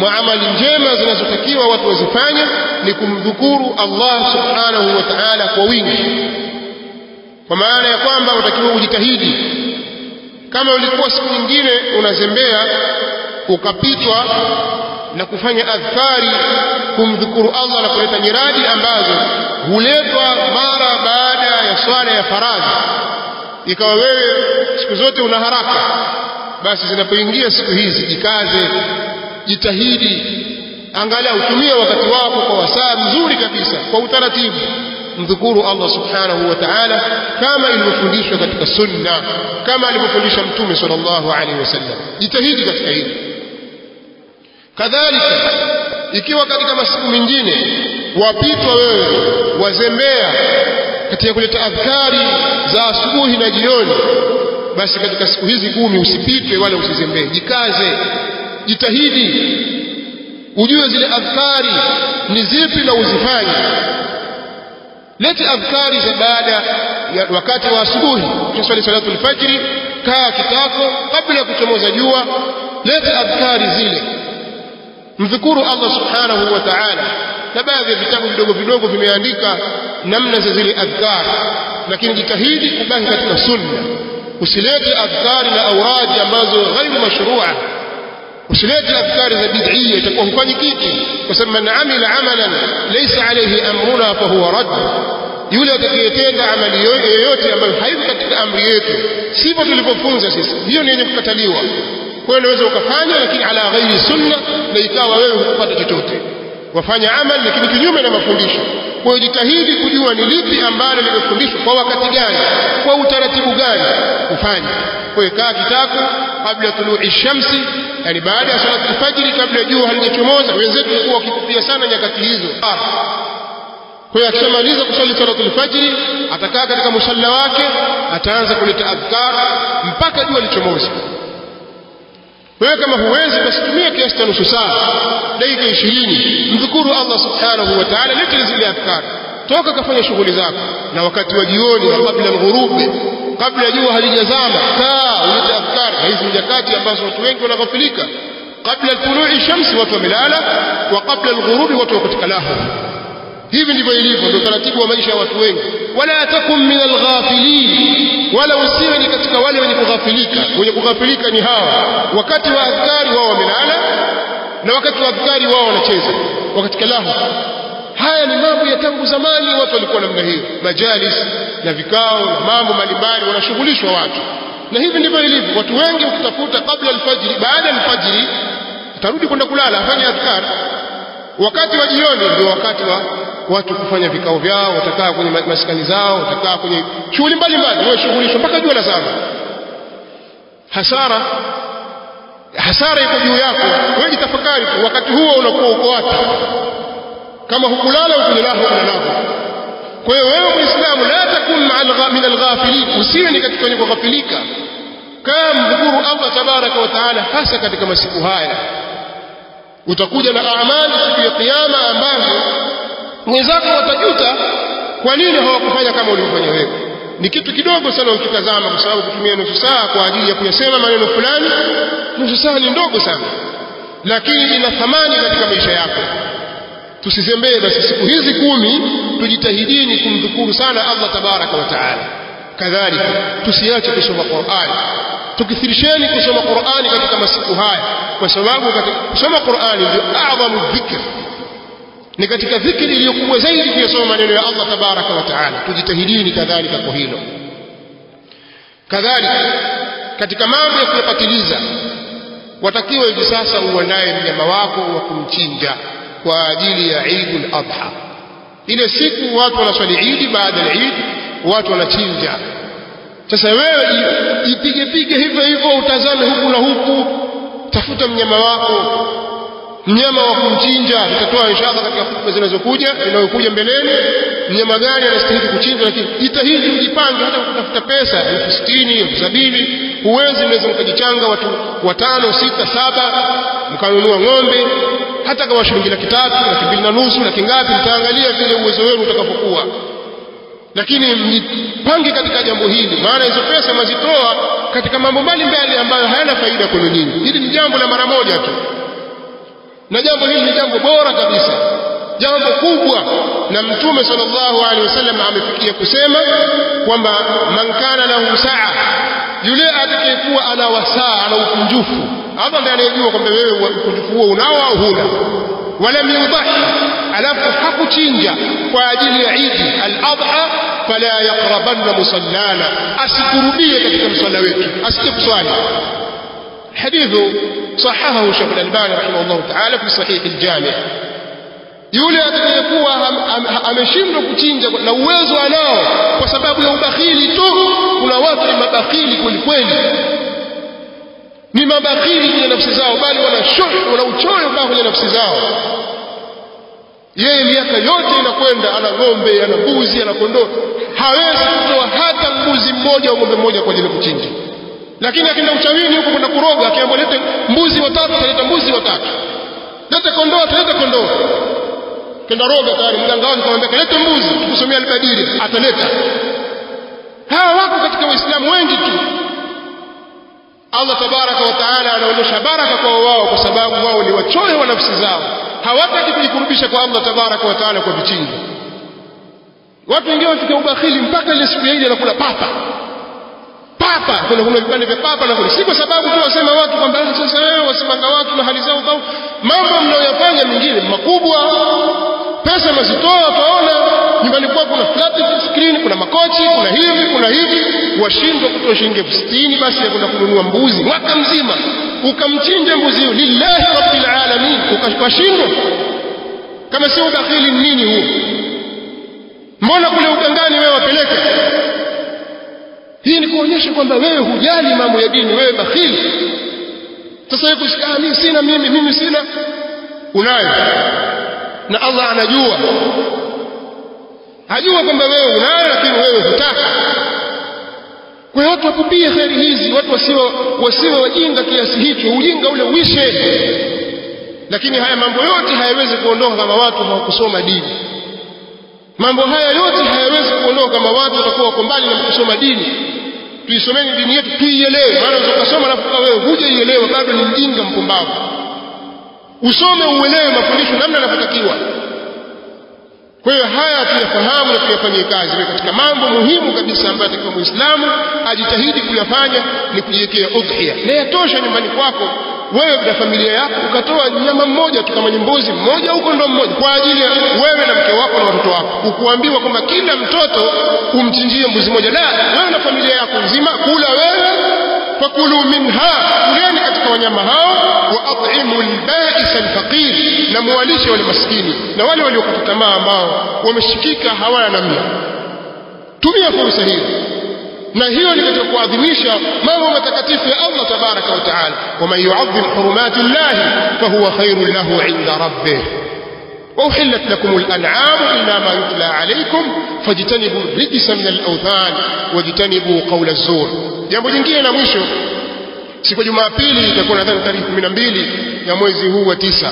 mwa amali njema zinazotakiwa watu wazifanye ni kumdhukuru Allah subhanahu wa ta'ala kwa wingi kwa maana ya kwamba unatakiwa ujitahidi kama ulikuwa siku nyingine unazembea ukapitwa na kufanya adhkari kumdhukuru Allah na kuleta nyiradi ambazo huletwa mara baada ya swala ya faradhi ikawa wewe siku zote una haraka basi zinapoingia siku hizi jikaze jitahidi angalau tumia wakati wako kwa wasaa mzuri kabisa kwa utaratibu mdhukuru Allah subhanahu wa ta'ala kama ilivyofundishwa katika sunna kama alivyofundisha mtume sallallahu alaihi wasallam jitahidi katika hili kadhalika ikiwa katika masiku mengine wapitwa wewe wazembea katika kuleta adhkari za asubuhi na jioni basi katika siku hizi kumi usipitwe wala usizembee jikaze jitahidi ujue zile adhkari ni zipi na uzifanye lete adhkari za baada ya wakati wa asubuhi ukiswali salatu alfajri kaa kitako kabla ya kuchomoza jua lete adhkari zile mdhukuru Allah subhanahu wa ta'ala na baadhi ya vitabu vidogo vidogo vimeandika namna za zile adhkar lakini jitahidi kubaki katika sunna usilete adhkari na auradi ambazo ghairu mashrua usilete adhkari za bid'iyya itakuwa hufanyi kitu kwa sababu man amila amalan laysa alayhi amruna fa huwa radd yule atakayetenda amali yoyote ambayo haiko katika amri yetu sivyo tulivyofunza sisi hiyo ni yenye kukataliwa kwa hiyo unaweza ukafanya lakini ala ghairi sunna na ikawa wewe hukupata chochote wafanya amali lakini kinyume na mafundisho kwa hiyo jitahidi kujua ni lipi ambalo limefundishwa kwa wakati gani kwa utaratibu gani ufanye kwa hiyo kaa kitako kabla tului shamsi yani baada ya salatu alfajiri kabla jua halijachomoza wenzetu walikuwa wakikupia sana nyakati hizo kwa hiyo akishamaliza kusali salatu alfajiri atakaa katika musalla wake ataanza kuleta adhkar mpaka jua lichomoza wewe kama huwezi basi tumia kiasi cha nusu saa dakika 20 mdhukuru Allah subhanahu wa ta'ala leta zile adhkar toka kafanya shughuli zako na wakati wa jioni wa kabla alghurubi kabla jua halijazama kaa ulete adhkar hizi nyakati ambazo watu wengi wanaghafilika kabla tului shamsi watu wamelala wa kabla alghurubi watu wako katika lahu hivi ndivyo ilivyo ndio taratibu wa maisha ya watu wengi wala takum min alghafilin wala usiwe ni katika wale wenye kughafilika wenye kughafilika ni hawa wakati wa adhkari wao wamelala na wakati wa adhkari wao wanacheza wakati lahu haya ni mambo ya tangu zamani watu walikuwa namna hiyo majalis na vikao na mambo mbalimbali wanashughulishwa watu na hivi ndivyo ilivyo watu wengi ukitafuta kabla alfajiri baada ya alfajiri utarudi kwenda kulala afanye adhkar wakati wa jioni ndio wakati wa watu kufanya vikao vyao watakaa kwenye maskani zao watakaa kwenye shughuli mbalimbali washughulishwa mpaka jua la zama hasara hasara iko juu yako wewe jitafakari wakati huo unakuwa uko wapi kama hukulala kwenye lahu na lahu kwa hiyo wewe muislamu la takun min alghafilin usiwe ni katika wenye kughafilika kama mdhukuru Allah tabaraka wa taala hasa katika masiku haya utakuja na amali siku ya kiyama ambazo mwenzako watajuta kwa nini hawakufanya kama ulivyofanya wewe ni kitu kidogo sana ukitazama kwa sababu kutumia nusu saa kwa ajili ya kuyasema maneno fulani nusu saa ni ndogo sana lakini ina thamani katika maisha yako tusizembee basi siku hizi kumi tujitahidini kumdhukuru sana Allah tabaraka wa taala kadhalika tusiache kusoma Qur'an tukithirisheni kusoma Qur'ani katika masiku haya kwa sababu katika kusoma Qur'ani ndio adhamu dhikr ni katika dhikri iliyokubwa zaidi kuyasoma maneno ya Allah tabaraka wa taala tujitahidini kadhalika kwa hilo kadhalika katika mambo ya kuyapatiliza watakiwa hivi sasa uandae mnyama wako wa kumchinja kwa ajili ya Eidul Adha ile siku watu wanaswali Eid baada ya Eid watu wanachinja sasa wewe jipige pige hivyo hivyo utazame huku na huku tafuta mnyama wako mnyama wa kumchinja tutatoa inshallah katika hutuba zinazokuja inayokuja mbeleni mnyama gani anastahili kuchinjwa lakini jitahidi ujipange hata kutafuta pesa elfu sitini elfu sabini huwezi mnaweza mkajichanga watu watano sita saba mkanunua ng'ombe hata kama shilingi laki tatu laki mbili na nusu laki ngapi mtaangalia vile uwezo wenu utakapokuwa lakini mjipange katika jambo hili maana hizo pesa mazitoa katika mambo mbalimbali ambayo hayana faida kwenu nyinyi hili ni jambo la mara moja tu na jambo hili ni jambo bora kabisa jambo kubwa na mtume sallallahu alaihi wasallam amefikia kusema kwamba man kana lahu saa yule atakayekuwa ana wasaa ana ukunjufu hapa ndiye anayejua kwamba wewe ukunjufu huo unao au huna walam yudahi alafu hakuchinja kwa ajili ya idi al-adha fala yaqrabanna musallana asikurubie katika msalla wetu asije kuswali حديث صححه الشيخ الألباني رحمه الله تعالى في صحيح الجامع yule atakayekuwa ameshindwa kuchinja na uwezo anao kwa sababu ya ubakhili tu kuna watu ni mabakhili kweli kweli ni mabakhili kwenye nafsi zao bali wana shuh wana uchoyo mpaka kwenye nafsi zao yeye miaka yote inakwenda ana ng'ombe ana mbuzi ana kondoo hawezi kutoa hata mbuzi mmoja au ng'ombe mmoja kwa ajili ya kuchinja lakini akienda uchawini huko kwenda kuroga akiambiwa lete mbuzi watatu ataleta mbuzi watatu lete kondoo ataleta kondoo kenda roga tayari mganga wake kamwambia kalete mbuzi tukusomea albadili ataleta hawa wako katika waislamu wengi tu Allah tabaraka wa taala anaonyesha baraka kwa wao kwa sababu wao ni wachoyo wa nafsi zao hawataki kujikurubisha kwa Allah tabaraka wa taala kwa vichinjo watu wengine wafika ubakhili mpaka ile siku ya Idi anakula papa papa kuna kuna vipande vya papa na si kwa sababu tu wasema watu kwamba sasa wewe wasimanga watu na hali zao dhau mambo mnayoyafanya mengine makubwa pesa mazitoa utaona nyumbani kwako kuna flat screen kuna makochi kuna hivi kuna hivi washindwa kutoa shilingi elfu sitini basi ya kwenda kununua mbuzi mwaka mzima ukamchinja mbuzi huyo lillahi rabbil alamin ukashindwa kama sio ubakhili nini huo mbona kule ugangani wewe wapeleka hii ni kuonyesha kwamba wewe hujali mambo ya dini wewe bakhili sasa wewe kushika mimi sina mimi mimi sina unayo na Allah anajua ajua kwamba wewe unayo lakini wewe hutaka kwa hiyo watu wapupie kheri hizi watu wasiwe wasiwe wajinga kiasi hicho ujinga ule uishe lakini haya mambo yote hayawezi kuondoka kama watu hawakusoma dini mambo haya yote hayawezi kuondoka kama watu watakuwa wako mbali na kusoma dini tuisomeni dini yetu tuielewe maana ukasoma alafu wewe hujaielewa bado ni mjinga mpumbavu usome uelewe mafundisho namna yanavyotakiwa kwa hiyo haya tuyafahamu na tuyafanyie kazi ni katika mambo muhimu kabisa ambayo atakiwa muislamu ajitahidi kuyafanya ni kujiwekea udhiya na yatosha nyumbani kwako wewe na familia yako ukatoa nyama mmoja tu kama mbuzi mmoja huko ndo mmoja kwa ajili ya wewe na mke wako na watoto wako ukuambiwa kwamba kila mtoto umchinjie mbuzi mmoja la wewe na familia yako nzima kula wewe fakulu minha kuleni katika wanyama hao wa at'imu al-ba'is al-faqir na muwalishe wale maskini na wale waliokata tamaa ambao wameshikika hawana namna tumia fursa hiyo na hiyo ni katika kuadhimisha mambo matakatifu ya Allah tabaraka wa taala waman yu'azzim hurumati llahi fahuwa khairun lahu 'inda rabbih وأحلت لكم الأنعام إلا ما يتلى عليكم فاجتنبوا الرجس من الأوثان واجتنبوا قول الزور jambo jingine la mwisho siku ya Jumapili itakuwa nadhani tarehe 12 ya mwezi huu wa tisa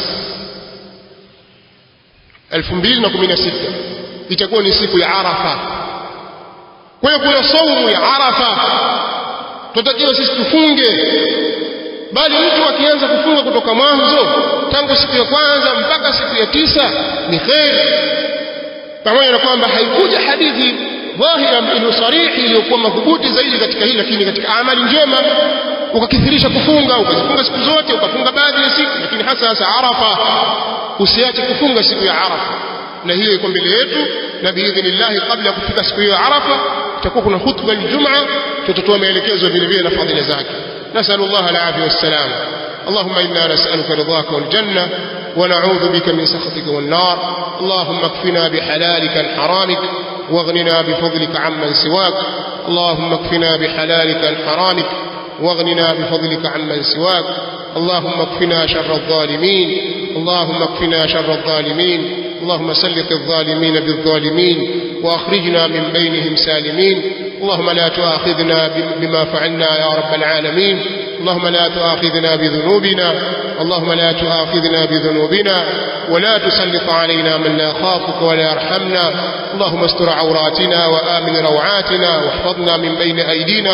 2016 itakuwa ni siku ya Arafa kwa hiyo kuna saumu ya Arafa tunatakiwa sisi tufunge bali mtu akianza kufunga kutoka mwanzo tangu siku ya kwanza mpaka siku ya tisa ni kheri pamoja na kwamba haikuja hadithi dhahira iliyo sarihi iliyokuwa madhubuti zaidi katika hili lakini katika amali njema ukakithirisha kufunga ukazifunga siku zote ukafunga baadhi ya siku lakini hasa hasa arafa usiache kufunga siku ya arafa na hiyo iko mbele yetu na biidhnillahi kabla ya kufika siku hiyo ya arafa itakuwa kuna khutba aljumaa tutatoa maelekezo vile vile na fadhila zake نسأل الله العافية والسلام اللهم إنا نسألك رضاك والجنة ونعوذ بك من سخطك والنار اللهم اكفنا بحلالك عن حرامك واغننا بفضلك عمن سواك اللهم اكفنا بحلالك عن حرامك واغننا بفضلك عمن سواك اللهم اكفنا شر الظالمين اللهم اكفنا شر الظالمين اللهم سلط الظالمين بالظالمين واخرجنا من بينهم سالمين اللهم لا تؤاخذنا بما فعلنا يا رب العالمين اللهم لا تؤاخذنا بذنوبنا اللهم لا تؤاخذنا بذنوبنا ولا تسلط علينا من لا يخافك ولا يرحمنا اللهم استر عوراتنا وآمن روعاتنا واحفظنا من بين أيدينا